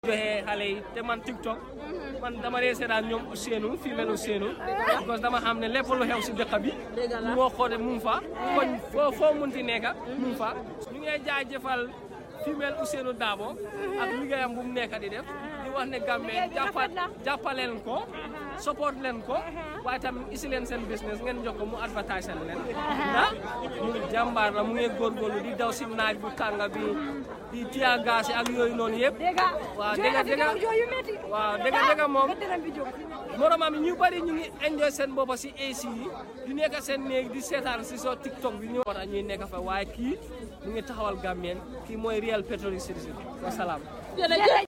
joxe xale yi te man TikTok man dama dee seetaan ñoom Ousseynou femelle Ousseynou parce que dama xam ne lépp lu xew si dëkk bi moo xoote mu ngi fa koñ foo foo munti nekka mu ngi fa ñu ngi jaajëfal femelle Ousseynou Dabo ak liggéeyam bu mu nekk di def di wax ne Gambie jàppa jàppaleen ko support leen ko waaye tamit isi leen seen business ngeen jox ko mu advertise leen ndax mu ngi jàmbaar la mu ngi góorgóorlu di daw si naaj bu tànga bi di tiya gaas ak yooyu noonu yëpp waaw dëgg dëgg waaw dëgg dëgg moom moromam ñu bari ñu ngi enjoy seen boppa si AC yi di nekk seen néeg di seetaan si soo TikTok bi ñu war ñuy nekk fa waaye kii mu ngi taxawal Gambien kii mooy Real Petrol Citizen wasalaam